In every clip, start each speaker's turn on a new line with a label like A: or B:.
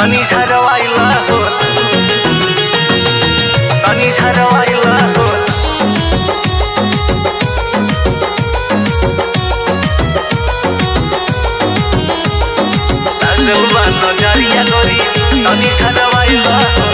A: तनी झरवाइला हो तनी झरवाइला हो लागल बा नजरिया गोरी तनी झरवाइला हो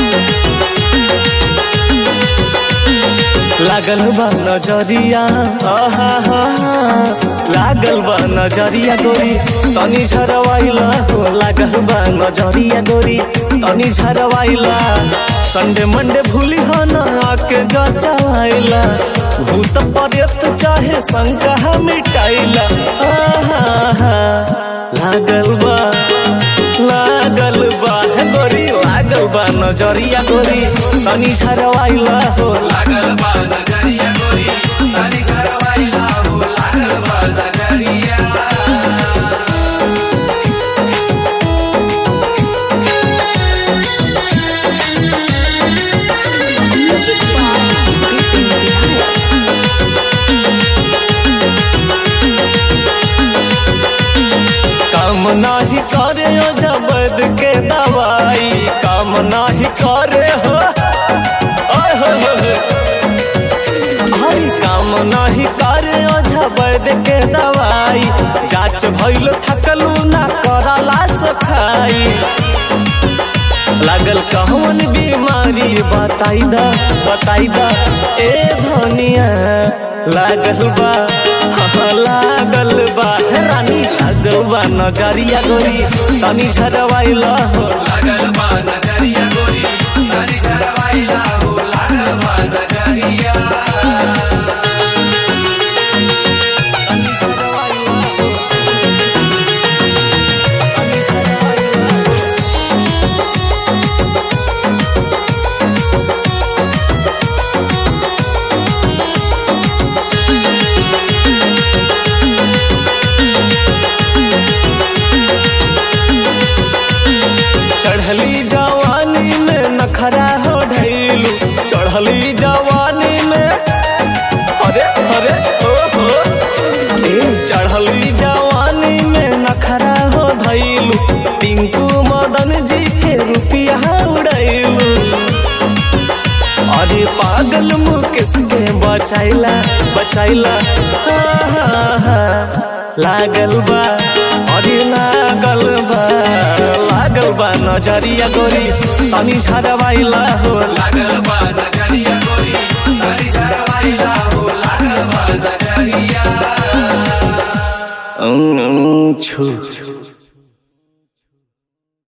A: लागल बा नजरिया आहा हा लागल बा नजरिया गोरी तनी झरवाइला हो लागल बा नजरिया गोरी तनी झरवाइला संडे मंडे भूली हो ना आके जचाइला भूत पर्यत चाहे शंका मिटाइला आहा हा लागल बा लागल बा गोरी लागल बा नजरिया गोरी तनी झरवाइला हो
B: लागल बा नजरिया गोरी ताली झरवाइला हो लागल बा नजरिया
C: Music by Bipin Bihar.
A: काम नाही करे ओ जबद के दवाई काम नाही करे हो ओए हो हो हो। आई काम नाही करे ओ जबद के दवाई जांच भइल थकलू ना कराला सफाई लागल कौन बीमारी बताई दा बताई दा ए धनिया लागल बा हाँ, लागल बा हे रानी लागल बा नजरिया गोरी तनी झरवाइला हो
B: लागल बा नजरिया गोरी ताली झरवाइला हो लागल बा नजरिया
A: तनी झरवाइला हो तनी झरवाइला हो। चढ़ली जवानी में नखरा हो ढैलू चढ़ली जवानी में अरे अरे ओ हो ए चढ़ली जवानी में नखरा हो धैलू टिंकू मदन जी के रुपिया उड़ैलू अरे पागल मुकेश के बचाइला बचाइला आहा, लागल बा अरे लागल बा लागल बा नजरिया गोरी तनी झरवाइला हो
B: लागल बा नजरिया गोरी ताली झरवाइला हो लागल बा नजरिया
A: अं, अं, छू